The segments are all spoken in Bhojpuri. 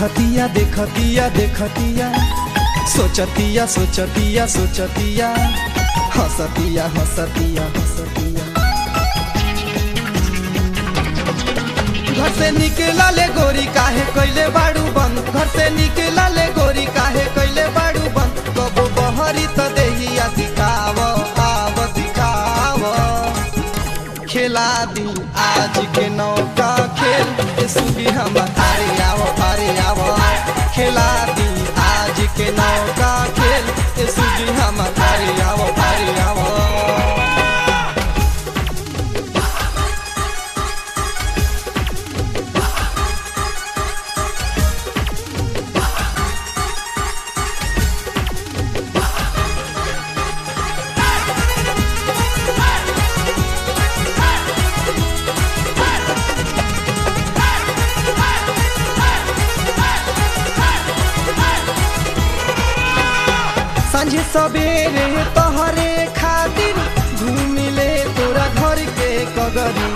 देखतिया देखतिया देखतिया सोचतिया सोचतिया सोचतिया हंसतिया हंसतिया हंसतिया घर से निकला ले गोरी काहे कैले बाड़ू बंद घर से निकला ले गोरी काहे कैले बाड़ू बंद कबो बहरी त देहिया दिखाव आव दिखाव खेला दी आज के नौका खेल ए सुबी हम अरे आवो अरे आवो खेला दी आज के नौका खेल ए सुबी हम अरे आवो अरे आवो सांझे सवेरे तोहरे खातिर घूमिले तोरा घर के कगरी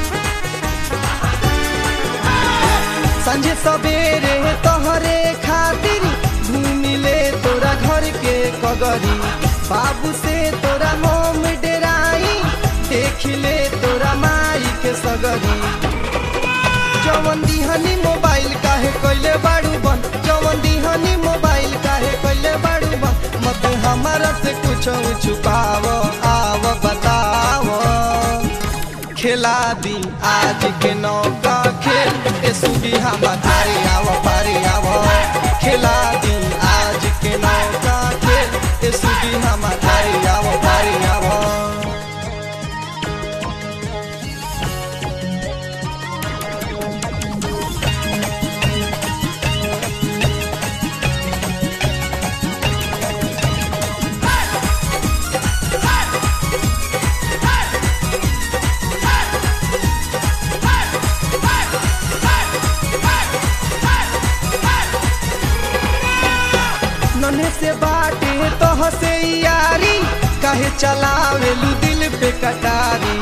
सांझे सवेरे तोहरे खातिर घूमिले तोरा घर के कगरी बाबू से तोरा मोम डेराई देखिले तोरा माई के सगरी जवन दिहनी मोबाइल काहे कइले बाड़ू बन जवन दिहनी मोबाइल काहे कइले बाड़ू बन मत हमारा से कुछ छुपाव आव बताव खेला दी आज के नौका खेल ए सुबी हम अरे आव पारे आव खेला दी आज के नौका खेल ए सुबी हम अरे आव पारे आव नन्हे से बाटे तोह से यारी काहे चलावेलू दिल पे कटारी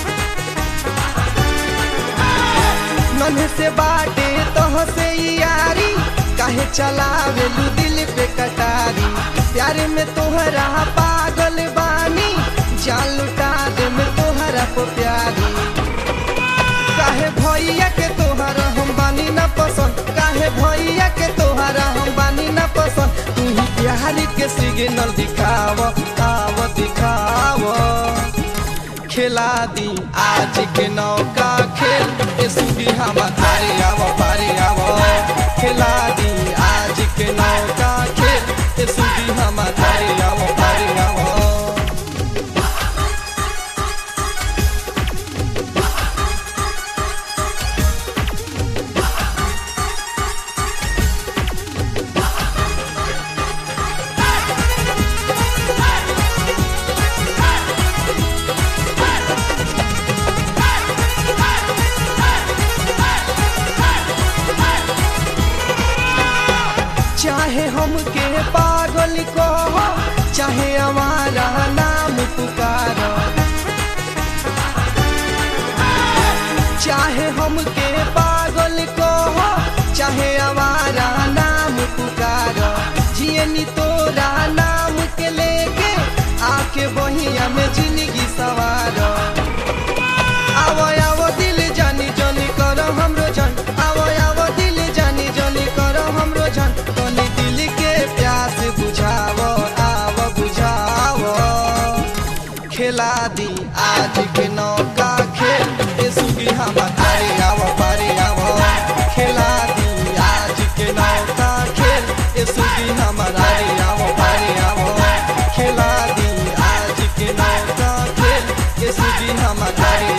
नन्हे से बाटे तोह से यारी काहे चलावेलू दिल पे कटारी प्यारे में तोहरा पागल बानी जान लुटा दे में तोहरा को प्यारी काहे भैया के तोहरा हम बानी ना पसंद काहे भैया के तोहरा हम बानी ना पसंद तू ही प्यारी के सिग्नल दिखाव आव दिखाव खेला दी आज के नौका खेल ए सुबी हम अरे आव पारे आव खेला दी आज के नौका खेल ए सुबी हम अरे आव पारे आव चाहे हमके पागल कहो चाहे हमारा नाम पुकारो चाहे हमके पागल कहो चाहे हमारा नाम पुकारो जियनी तोरा नाम के लेके आके बहिया में जिंदगी सवारो आवो आवो दिल जानी जानी करो हमरो जान आवो आवो दिल जानी जानी करो हमरो जान तनी दिल के प्यास बुझावो आवो बुझावो खेला दी आज के नौका खेल ए सुगी हम अरे आवो पारे आवो खेला दी आज के नौका खेल ए सुगी हम अरे आवो पारे आवो खेला दी आज के नौका खेल ए सुगी हम अरे